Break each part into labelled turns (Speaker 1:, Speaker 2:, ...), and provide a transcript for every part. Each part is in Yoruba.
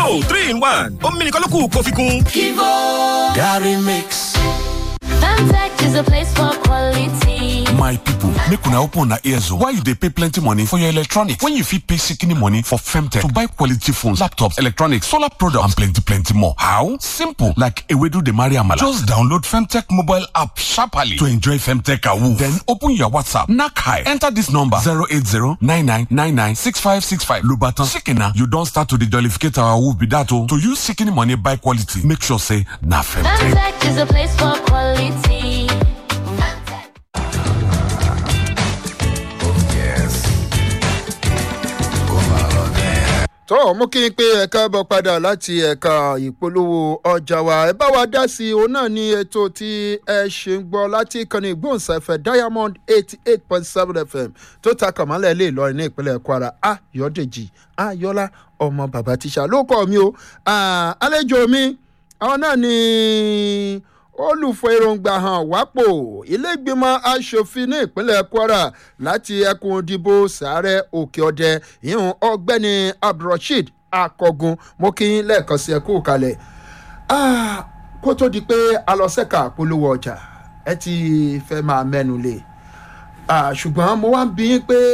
Speaker 1: Kivo three in one omi nìkan ló kù kó fi kún.
Speaker 2: Kivo
Speaker 3: Gary Mix.
Speaker 2: Femtech is a place for quality.
Speaker 4: my people make una open una ears o why you dey pay plenty money for your electronics when you fit pay shikini money for femtech to buy quality phones laptops electronics solar products and plenty plenty more how simple like ewedu dey marry amala just download femtech mobile app sharply to enjoy femtech awoof then open your whatsapp knack high enter this number 08099996565 lobatan shikina you don start to dey jollificate our awoof be that o to use shikini money buy quality make sure say na femtech.
Speaker 2: Femtech is a place for quality.
Speaker 5: tó mú kí n pé ẹ̀ka bọ̀ padà láti ẹ̀ka ìpolówó ọjà wa ẹ bá wa dá sí i òun náà ní ètò tí ẹ ṣe ń gbọ́ láti ìkànnì ìgbóhùnsáfẹ́ diamond eighty eight point seven fm tó ta kàmálẹ̀ lè lọrin ní ìpínlẹ̀ kwara ayọ̀dèjì ayọ̀lá ọmọ bàbá tíṣà ló kọ́ mi o Ah, àlejò mi àwọn náà ní olùfọ èròǹgbà hàn wápò iléègbìmọ̀ asòfin ní ìpínlẹ̀ kwara láti ẹkùn ìdìbò sàárẹ̀ òkè ọdẹ ìhùn ọgbẹ́ni abdulrasheed akọgun mo kí yín lẹ́ẹ̀kan sí ẹkú kalẹ̀ Ah, kó tó di pé alọ́sẹ̀ka polówó ọjà ẹ ti fẹ́ máa mẹ́nu lé Ah, ṣùgbọ́n mo wá ń bí yín pé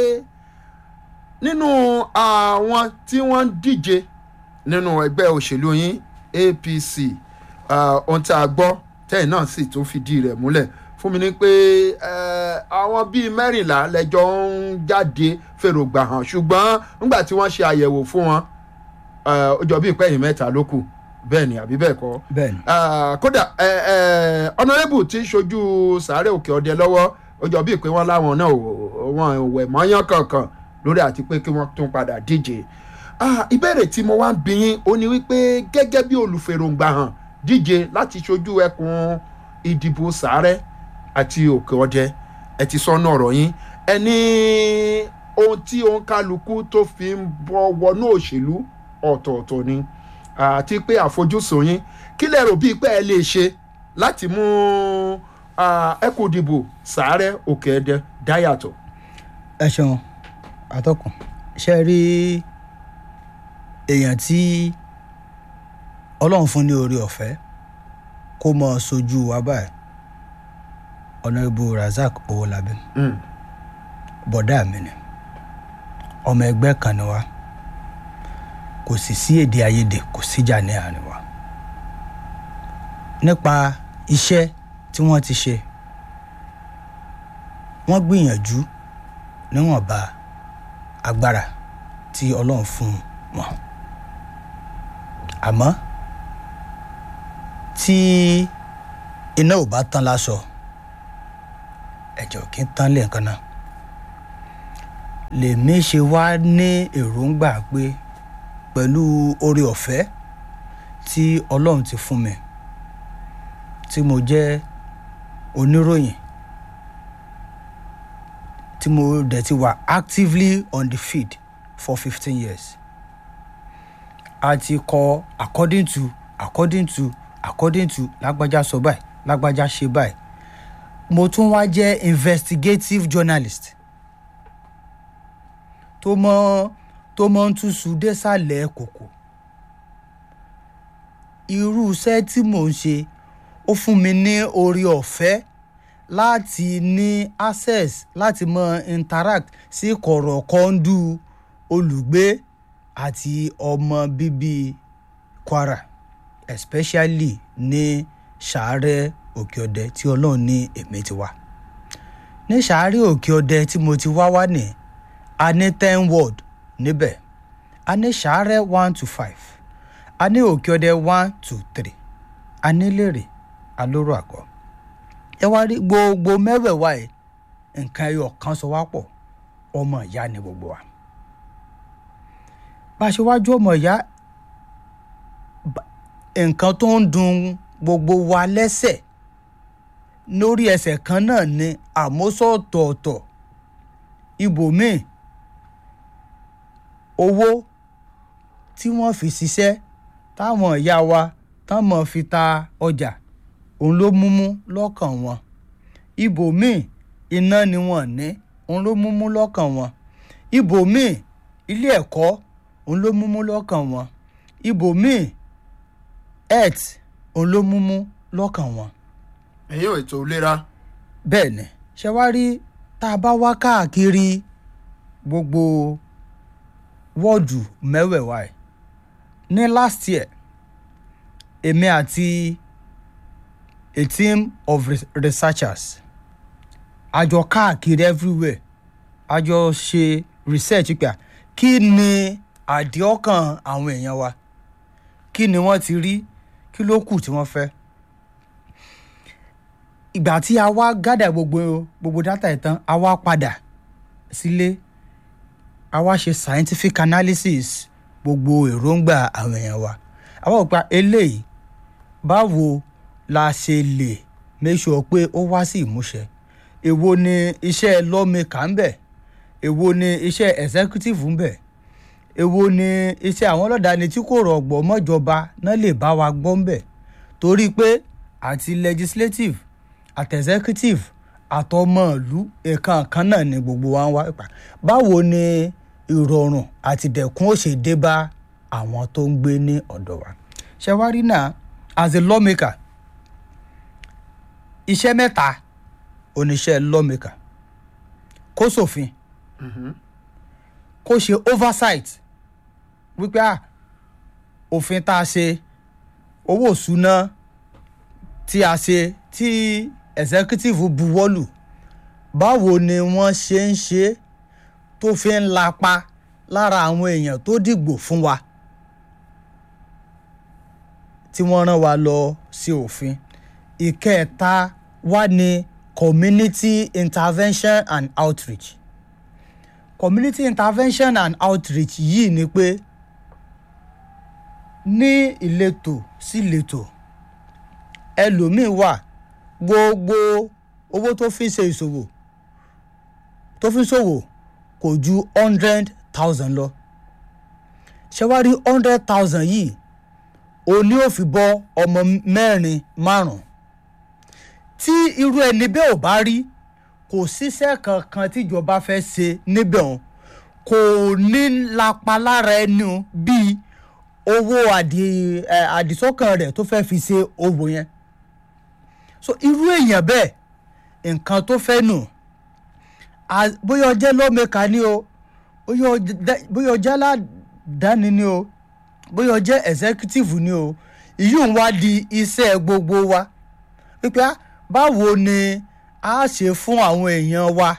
Speaker 5: nínú àwọn tí wọ́n ń díje nínú ẹgbẹ́ òṣèlú yín apc ah, ohun tí a gbọ́ tẹ́yìn náà sì tún fìdí rẹ̀ múlẹ̀ fún mi ní pé eh, àwọn bíi mẹ́rìnlá lẹ́jọ́ ń jáde fèrògbà hàn ṣùgbọ́n nígbà tí wọ́n ṣe àyẹ̀wò fún wọn eh, ó jọ bíi pẹ́yìn mẹ́ta ló kù bẹ́ẹ̀ ni àbí bẹ́ẹ̀ kọ́
Speaker 6: bẹ́ẹ̀ni
Speaker 5: Ah, kódà ọ̀nàrẹ́bù tí ń ṣojú sàárẹ̀ òkè ọdẹ lọ́wọ́ ó jọ bíi pé wọ́n láwọn náà ò- wọn ò wẹ̀ mọ́yán kankan lórí àti pé kí wọ́n tún padà díje Ah, ìbéèrè tí mo wá ń bí yín ó ní wípé gẹ́gẹ́ bí olùfèròǹgbà hàn díje láti ṣojú ẹkùn ìdìbò sàárẹ̀ àti òkè ọdẹ ẹ ti sọnù ọ̀rọ̀ yín ẹ ní ohun tí òun kálukú tó fi ń bọ́ wọnú òṣèlú ọ̀tọ̀ọ̀tọ̀ ni àti pé àfojúsùn yín kí lẹ rò bíi pé ẹ lè ṣe láti mú ah, ẹkùn ìdìbò sàárẹ̀ òkè ẹdẹ dáyàtọ̀.
Speaker 6: ẹ ṣeun àtọkùn ṣe rí èèyàn tí ọlọ́run fún ní orí ọ̀fẹ́ kó mọ sojú wa báyìí ọ̀nàrẹ́bù razak owólabí
Speaker 5: Mm.
Speaker 6: bọ̀dá mi ni ọmọ ẹgbẹ́ kan ni wa kò sì sí èdè àìyedè kò síjà ní àárín wa nípa iṣẹ́ tí wọ́n ti ṣe wọ́n gbìyànjú níwọ̀nba agbára tí ọlọ́run fún wọn àmọ́ tí iná ò bá tán láṣọ ẹ̀jẹ̀ ò kí ń tán lẹ́ẹ̀kan náà lèmi ṣe wá ní èròǹgbà pé pẹ̀lú oore ọ̀fẹ́ tí ọlọ́run ti fún mi tí mo jẹ́ oníròyìn tí mo dẹ̀ ti wà actively on the field for fifteen years a ti kọ according to according to according to lágbájá sọ báyìí lágbájá ṣe báyìí mo tún wá jẹ́ investigative journalist tó mọ tó mọ ń túṣu désàlẹ̀ kòkò irú iṣẹ́ tí mò ń ṣe ó fún mi ní orí ọ̀fẹ́ láti ní access láti mọ interact sí kọ̀rọ̀kọ́ndù olùgbé àti ọmọ bíbí kwara especially ní sàárẹ̀ òkè ọdẹ tí ọlọ́run ní èmi ti wá ní sàárẹ̀ òkè ọdẹ tí mo ti wá wá ní a ní ten word níbẹ̀ a ní sàárẹ̀ one to five a ní òkè ọdẹ one to three a ní lèrè alóró àgọ́ ẹ wá rí gbogbo mẹ́wẹ̀ẹ̀wá ẹ̀ nǹkan ẹyọ kan sọ wá pọ̀ ọmọ ìyá ni gbogbo wa bá a ṣe wájú ọmọ ìyá ba- nǹkan tó ń dun gbogbo wa lẹ́sẹ̀ lórí ẹsẹ̀ kan náà ni àmọ́sọ̀tọ̀ọ̀tọ̀ ibòmíì owó tí wọ́n fi ṣiṣẹ́ táwọn ìyá wa táwọn fi ta ọjà òun ló múmú lọ́kàn wọn ibòmíì iná ni wọ́n ní òun ló múmú lọ́kàn wọn ibòmíì ilé ẹ̀kọ́ òun ló múmú lọ́kàn wọn ibòmíì health òun ló múmú lọ́kàn wọn
Speaker 5: ẹ̀yin ò ètò ìlera
Speaker 6: bẹ́ẹ̀ ni ṣe wá rí tá a bá wá káàkiri gbogbo wọ́ọ̀dù mẹ́wẹ̀ẹ̀wá ẹ̀ ní last year èmi àti a team of re- researchers a jọ káàkiri everywhere a jọ ṣe research pé à, kí ni àdéhọ́kàn àwọn èèyàn wa kí ni wọ́n ti rí kí ló kù tí wọ́n fẹ́ ìgbà tí a wá gádà gbogbo gbogbo dátà ẹ̀ tán a wá padà sílé a wá ṣe scientific analysis gbogbo èròǹgbà àwọn èèyàn wa a wá wò pé eléyìí báwo la ṣe lè make sure pé ó wá sí ìmúṣẹ èwo ni iṣẹ́ lawmaker ń bẹ̀ èwo ni iṣẹ́ executive ń bẹ̀ èwo ni iṣẹ́ àwọn ọlọ́dàáni tí kò rọ̀gbọ̀ mọ́jọba náà lè bá wa gbọ́ ń bẹ̀ torí pé àti legislative àti executive àtọmọ̀lú nǹkan kan náà ni gbogbo wa ń wá pa báwo ni ìrọ̀rùn àti dẹ̀kun ó ṣe dé bá àwọn tó ń gbé ní ọ̀dọ̀ wa ṣe wá rí náà as a lawmaker iṣẹ́ mẹ́ta oníṣẹ́ lawmaker kó ṣòfin kó ṣe oversight wípé à òfin tá a ṣe owó ìṣúná tí a ṣe tí executive buwọ́lù báwo ni wọ́n ṣe ń ṣe é tó fi ń lapa lára àwọn èèyàn tó dìgbò fún wa tí wọ́n rán wa lọ sí òfin ìkẹta wá ní community intervention and outreach community intervention and outreach yìí ni pé ní ìletò sí ìletò ẹlòmíín wà gbogbo owó tó fi ń ṣe ìṣòwò tó fi ń ṣòwò kò ju hundred thousand lọ ṣé wàá rí hundred thousand yìí òní ò fi bọ́ ọmọ mẹ́rin márùn-ún tí irú ẹni bẹ́ẹ̀ ò bá rí kò síṣẹ́ kankan tíjọba fẹ́ ṣe níbẹ̀ òun kò ní lapa lára ẹni bíi owó àdì- ẹ, àdìsọ́kàn rẹ̀ tó fẹ́ fi ṣe owó yẹn so irú èèyàn bẹ́ẹ̀ nǹkan tó fẹ́ nù a- bóyá ọjẹ́ lọ́mẹ̀ka ni o bóyá ọjẹ́- bóyá ọjẹ́ aládàáni ni o bóyá ọjẹ́ executive ni o ìyún wá di iṣẹ́ gbogbo wa wípé á, báwo ni a ṣe fún àwọn èèyàn wa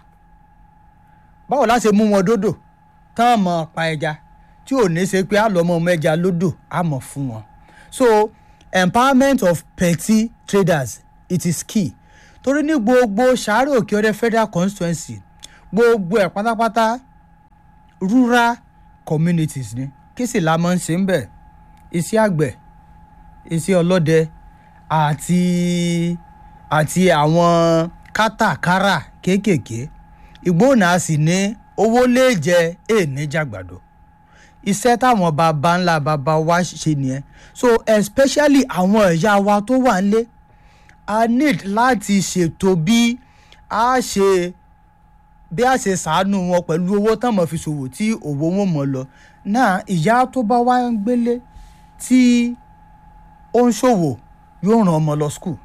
Speaker 6: báwo la ṣe mú wọn dódò tán mọ̀ pa ẹja tí ò ní ṣe pé a lọ́ mọ ọmọ ẹja lódò a mọ̀ fún wọn so empowerment of petty traders it is key torí ní gbogbo sàárè òkè ọdẹ federal constituency gbogbo ẹ̀ pátápátá rural communities ni kí sì la máa ń ṣe ń bẹ̀ iṣẹ́ àgbẹ̀ iṣẹ́ ọlọ́dẹ àti àti àwọn kátàkárà kéékèèké ìgbóhùnà sì ní owó lè jẹ èèní jàgbàdo iṣẹ́ táwọn baba ńlá baba wa ṣe nìyẹn so especially àwọn ẹ̀yà wa tó wà nílé a need láti ṣètò bí a ṣe bí a ṣe ṣàánú wọn pẹ̀lú owó tán mọ̀ fi ṣòwò tí òwò wọn mọ̀ lọ náà ìyá tó bá wá ń gbélé tí ó ń ṣòwò yóò ràn ọmọ lọ skul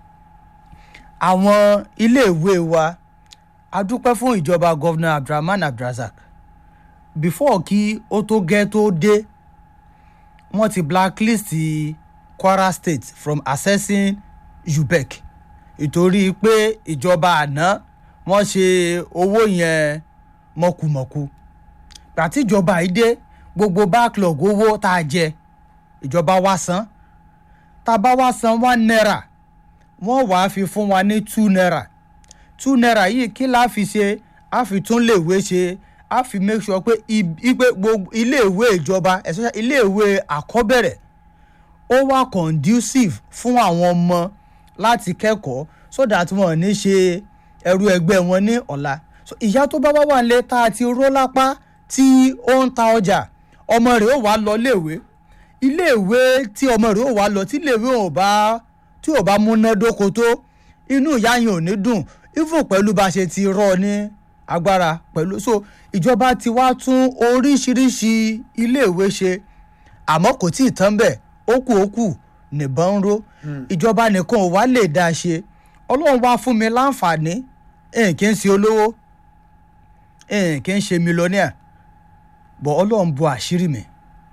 Speaker 6: àwọn iléèwé wa a dúpẹ́ fún ìjọba gọ́vnà abdulrahman abdulrasaq before kí ó tó gẹ́ tó dé wọ́n ti blacklist kwara state from accessing ubec ìtorí pé ìjọba àná wọ́n ṣe owó yẹn mọ̀kùmọ̀kù gbàtí ìjọba yìí dé gbogbo backlog owó tá a jẹ ìjọba wa san tá a bá wá san one naira wọ́n wàá fi fún wa ní two naira two naira yìí kí la fi ṣe a fi tún léèwé ṣe a fi make sure pé ipe gbogbo iléèwé ìjọba especially iléèwé àkọ́bẹ̀rẹ̀ ó wà conducive fún àwọn ọmọ láti kẹ́kọ̀ọ́ so that wọn ò ní ṣe ẹrú ẹgbẹ́ wọn ní ọ̀la so ìyá tó bá wá wà nílé tá a ti ró lápá tí ó ń ta ọjà ọmọ rẹ̀ ó wá lọ léèwé iléèwé tí ọmọ rẹ̀ ó wá lọ tí iléèwé ò bá tí ò bá múnádóko tó inú ìyá yẹn ò ní dùn even pẹ̀lú bá a ṣe ti rọ ní agbára pẹ̀lú so ìjọba ti wá tún oríṣiríṣi iléèwé ṣe àmọ́ kò tí ì tán bẹ́ẹ̀ ó kù ó kù nìbọn ń ró ìjọba nìkan ò wá lè dá a ṣe ọlọ́run wá fún mi láǹfààní ẹ̀yìn kì í ṣe olówó ẹ̀yìn kì í ṣe mílíọ̀nìà bọ̀ ọlọ́run bu àṣírí mi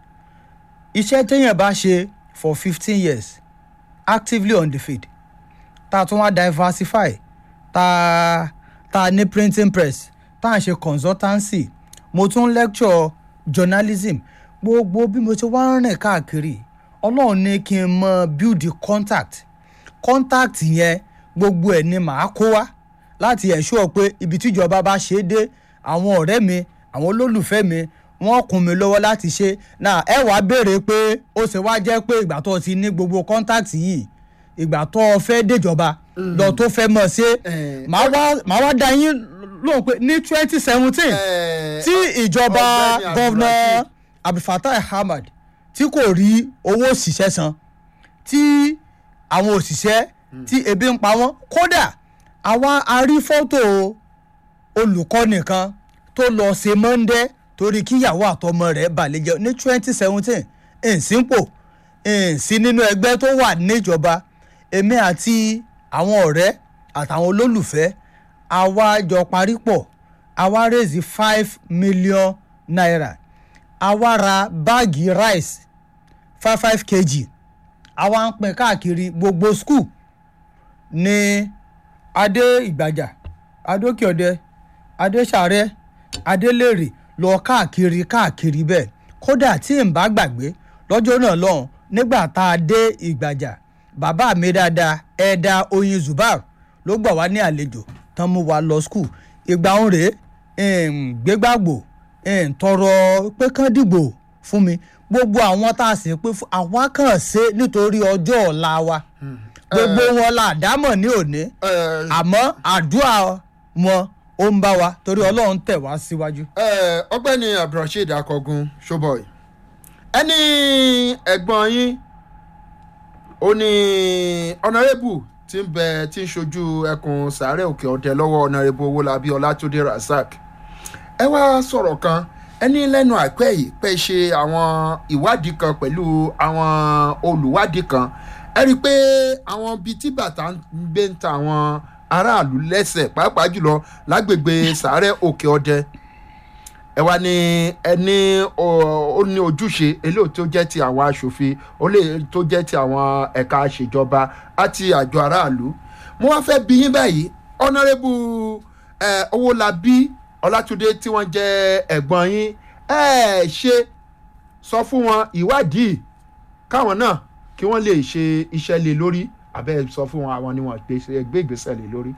Speaker 6: iṣẹ́ téèyàn bá ṣe for fifteen years actively on the field tá a tún wá diversify tá a tá a ní printing press tá a ṣe consultancy mo tún lecture journalism gbogbo bí mo ṣe wá ń rìn káàkiri ọlọ́run ní kí n mọ build the contact contact yẹn gbogbo ẹ̀ ni màá kó wá láti ensure pé ibi tíjọba bá ṣe é dé àwọn ọ̀rẹ́ mi àwọn olólùfẹ́ mi wọ́n kún mi lọ́wọ́ láti ṣe náà ẹ wàá béèrè pé ó ṣe wá jẹ́ pé ìgbà tó ti ní gbogbo contact yìí ìgbà tó o fẹ́ déjọba lọ tó fẹ́ mọ̀ ṣe
Speaker 5: Eh,
Speaker 6: màá wá màá wá dá yín lóhùn pé ní twenty seventeen
Speaker 5: Eh,
Speaker 6: tí ìjọba
Speaker 5: Ọ̀gbẹ́ni
Speaker 6: gọ́vnà
Speaker 5: Abdulrasheed.
Speaker 6: abdulfatai ahmad tí kò rí owó òṣìṣẹ́ san tí àwọn òṣìṣẹ́ tí ebi ń pa wọ́n kódà àwa a rí fọ́tò olùkọ́ nìkan tó lọ ṣe mọ́ndẹ́ torí kíyàwó àtọmọ rẹ̀ balẹ̀ jẹ́ ní twenty seventeen ìsínpò ìsí nínú ẹgbẹ́ tó wà níjọba èmi àti àwọn ọ̀rẹ́ àtàwọn olólùfẹ́ àwa jọ parí pọ̀ àwa raise five million naira àwa ra báàgì rice five five kg àwa ń pín káàkiri gbogbo school ní adé ìgbàjà adókèọdẹ adéṣàrẹ adélèrè lọ káàkiri káàkiri bẹ́ẹ̀ kódà tí n bá gbàgbé lọ́jọ́ náà lọ́hùn nígbà tá a dé ìgbàjà bàbá mi dáadáa ẹ̀ẹ́dà oyin zubar ló gbà wá ní àlejò tán mú wa lọ skul ìgbà òun rèé um, gbégbàgbò um, tọrọ pé kán dìgbò fún mi gbogbo àwọn tá a sì pé fún àwa kàn ṣe nítorí ọjọ́ ọ̀la wa gbogbo wọn la dámọ̀ ní òní
Speaker 5: eh,
Speaker 6: àmọ́ àdúrà wọn ó ń bá wa torí ọlọ́run tẹ̀ wá síwájú.
Speaker 5: Eh, ọgbẹ́ni abdulrasheed akọgun showboy ẹni ẹ̀gbọ́n yín ó ní ọ̀nàrẹ́bù tí ń bẹ tí ń ṣojú ẹkùn sàárẹ̀ òkè ọ̀dẹ lọ́wọ́ ọ̀nàrẹ́bù owólabí ọlátúndé razak ẹ wá sọ̀rọ̀ kan ẹni lẹ́nu àìpẹ́ yìí pé ṣe àwọn ìwádìí kan pẹ̀lú àwọn olùwádìí kan ẹ rí i pé àwọn bíi tí bàtà ń gbé ń ta àwọn aráàlú lẹ́sẹ̀ pàápàá jùlọ lágbègbè sàárẹ̀ òkè ọ̀dẹ ẹ wá ní ẹni ó ní ojúṣe eléyìí tó jẹ́ ti àwọn aṣòfin ó lè tó jẹ́ ti àwọn ẹ̀ka àṣejọba àti àjọ aráàlú mo wá fẹ́ bí yín báyìí ọ̀nàrẹ́bù owólabí ọlátúndé tí wọ́n jẹ́ ẹ̀gbọ́n yín ẹ ṣe sọ fún wọn ìwádìí káwọn náà kí wọ́n lè ṣe iṣẹ́ lé lórí àbẹ́ sọ fún wọn àwọn ni wọ́n gbé ìgbésẹ̀ lé lórí.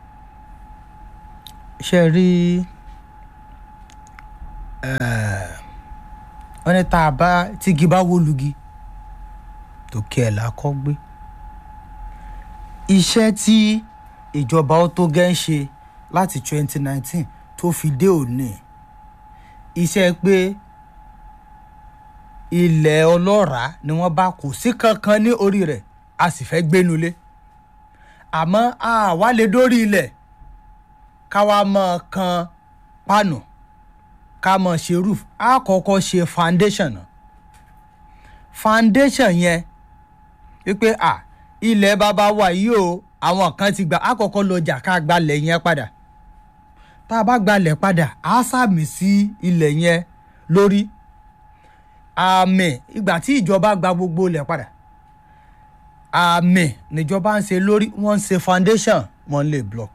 Speaker 6: ṣe rí wọ́n ní tá a bá tígi bá wó lugi tòkè ẹ̀ la kọ́ gbé iṣẹ́ tí ìjọba ó tó gẹ́ ń ṣe láti 2019 tó fi dé òní iṣẹ́ pé ilẹ̀ ọlọ́ràá ni wọ́n bá kò sí kankan ní orí rẹ̀ a sì fẹ́ gbénulé àmọ́ a wá lè dórí ilẹ̀ ká wá mọ̀ kan pánù ká mọ̀ ṣe roof a kọ́kọ́ ṣe foundation náà foundation yẹn wípé à ilẹ̀ bàbá wa yìí o àwọn kan ti gbà á kọ́kọ́ lọ jà ká gbalẹ̀ yẹn padà tá a bá gbalẹ̀ padà á sàmì sí ilẹ̀ yẹn lórí àmì ìgbà tí ìjọba gba gbogbo ilẹ̀ padà àmì níjọba ń ṣe lórí wọ́n ń ṣe foundation wọ́n lè block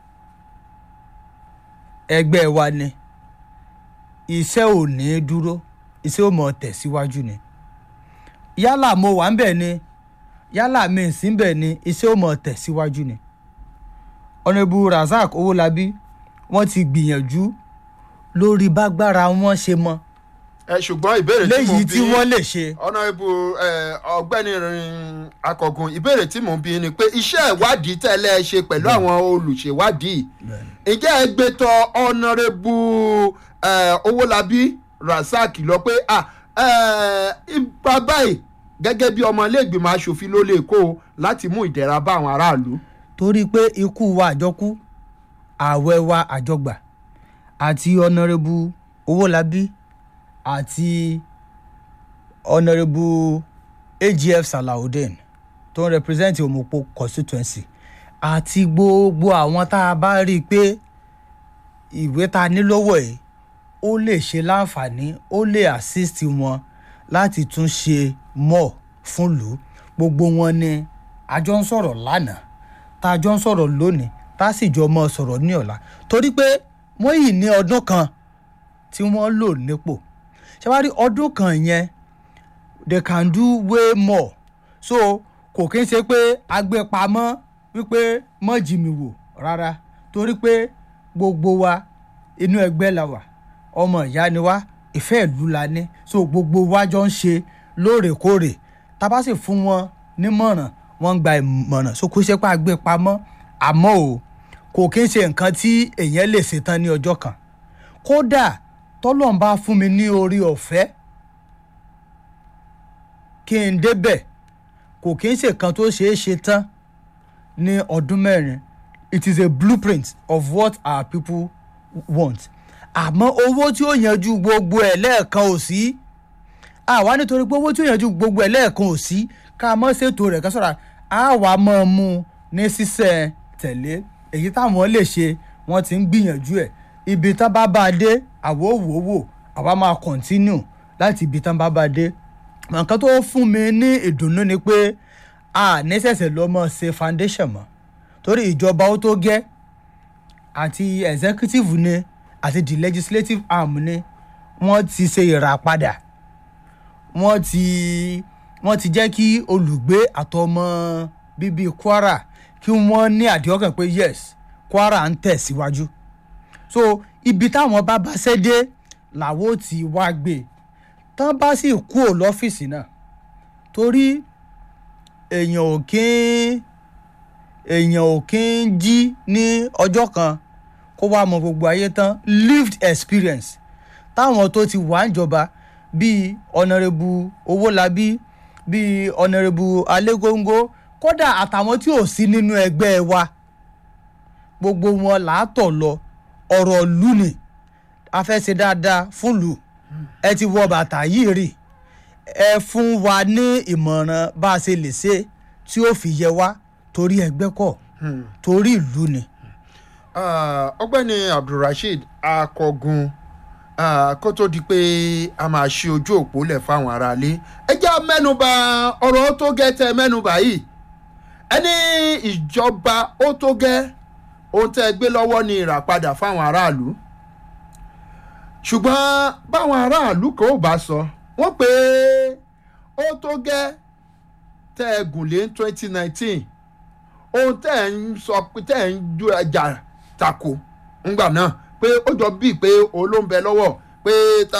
Speaker 6: ẹgbẹ́ wa ni iṣẹ́ ò ní dúró iṣẹ́ ò mọ̀ tẹ̀síwájú ni yálà mo wà ń bẹ̀ ni yálà mi ì sí ń bẹ̀ ni iṣẹ́ ò mọ̀ tẹ̀síwájú ni ọ̀nàbù razak owólabí wọ́n ti gbìyànjú lórí bágbára wọn ṣe mọ́
Speaker 5: ẹ ṣùgbọ́n ìbéèrè tí mo
Speaker 6: léyìí
Speaker 5: bí
Speaker 6: tí wọ́n lè ṣe.
Speaker 5: ọ̀nàrẹ́bù ọ̀gbẹ́ni akọ̀gùn ìbéèrè tí mò ń bí ni pé iṣẹ́ ìwádìí tẹ́lẹ̀ ṣe pẹ̀lú àwọn olùṣèwádìí ǹjẹ́ ẹ gbé tọ ọ̀nàrẹ́bù owólabí rasaq lọ pé ipa báyìí gẹ́gẹ́ bí ọmọ iléègbìmọ̀ asòfin ló lè kó o láti mú ìdẹ̀ra bá àwọn aráàlú.
Speaker 6: torí pé ikú wa àjọkú ààwẹ̀ wa àjọgbà àti ọ̀nàrẹ́bù owólabí àti honourable agf salawudeen tó ń represent omopo constituency àti gbogbo àwọn tá a bá rí i pé ìwé ta ní lọ́wọ́ ẹ̀ ó lè ṣe láǹfààní ó lè assist wọn láti tún ṣe mọ̀ fún lù ú gbogbo wọn ni a jọ ń sọ̀rọ̀ lánàá tá a jọ ń sọ̀rọ̀ lónìí tá a sì jọ mọ́ sọ̀rọ̀ ní ọ̀la torí pé wọ́n yìí ní ọdún kan tí wọ́n lò nípò ṣé wàá rí ọdún kan yẹn they can do way more so kò kí n ṣe pé agbépamọ́ wípé mọ́ jí mi wò rárá torí pé gbogbo wa inú ẹgbẹ́ la wà ọmọ ìyá ni wá ìfẹ́ ìlú la ní so gbogbo wa jọ ń ṣe lóòrèkóòrè tá a bá sì fún wọn nímọ̀ràn wọ́n ń gba ìmọ̀ràn so kò ṣe pé agbépamọ́ àmọ́ o kò kí n ṣe nǹkan tí èèyàn lè ṣetán ní ọjọ́ kan kódà tọ́lọ́n bá fún mi ní orí ọ̀fẹ́ kí n débẹ̀ kò kí n ṣe kan tó ṣeé ṣe tán ní ọdún mẹ́rin it is a blueprint of what our people want àmọ́ owó tí ó yanjú gbogbo ẹ̀ lẹ́ẹ̀kan ò sí àwa nítorí pé owó tí ó yanjú gbogbo ẹ̀ lẹ́ẹ̀kan ò sí ká mọ́ ṣètò rẹ̀ kásọ̀rọ̀ àwa mọ́ ọ mú un ní sísẹ̀ tẹ̀lé èyí táwọn lè ṣe wọ́n ti ń gbìyànjú ẹ̀ ibi tán bá bá a dé àwo wò wò àwa máa continue láti ibi tán bá bá a dé nǹkan tó fún mi ní ìdùnnú ni pé a nísẹ̀sẹ̀ lọ́ mọ́ ṣe foundation mọ́ torí ìjọba ó tó gẹ́ àti executive ni àti the legislative arm ni wọ́n ti ṣe ìràpadà wọ́n ti wọ́n ti jẹ́ kí olùgbé àtọmọ bíbí kwara kí wọ́n ní àdéhọ́kàn pé yes kwara ń tẹ̀síwájú so ibi táwọn bá bá ṣẹ́ dé làwọn ò ti wá gbé tán bá sì kú ò lọ́fíìsì náà torí èèyàn ò kí ń èèyàn ò kí ń jí ní ọjọ́ kan kó wá mọ gbogbo ayé tán lived experience táwọn tó ti wà ń jọba bíi ọ̀nàrẹ́bù owólabí bíi ọ̀nàrẹ́bù alégóńgó kódà àtàwọn tí ò sí nínú ẹgbẹ́ wa gbogbo wọn làátọ̀ lọ ọ̀rọ̀ lù ní a fẹ́ ṣe dáadáa fún lù ẹ ti wọ bàtà yìí rì ẹ fún wa ní ìmọ̀ràn bá a ṣe lè ṣe tí ó fi yẹ wá torí ẹgbẹ́ kọ̀ torí ìlú ni.
Speaker 5: Ah, ọgbẹ́ni abdulrasheed akọgun ah, kó tó di pé a máa ṣe ojú òpó lẹ̀ fáwọn aráalé ẹ jẹ́ mẹ́nuba ọ̀rọ̀ tó gẹ́ tẹ mẹ́nuba yìí ẹni ìjọba ó tó gẹ́ ohun tẹ́ ẹ gbé lọ́wọ́ ni ìràpadà fáwọn aráàlú ṣùgbọ́n báwọn aráàlú kan ò bá sọ wọ́n pé ó tó gẹ́ tẹ́ ẹ gùn lé twenty nineteen ohun tẹ́ ẹ ń sọ pé tẹ́ ẹ ń ju ẹja tako ńgbà náà pé ó jọ bíi pé olóńbẹ lọ́wọ́ pé tá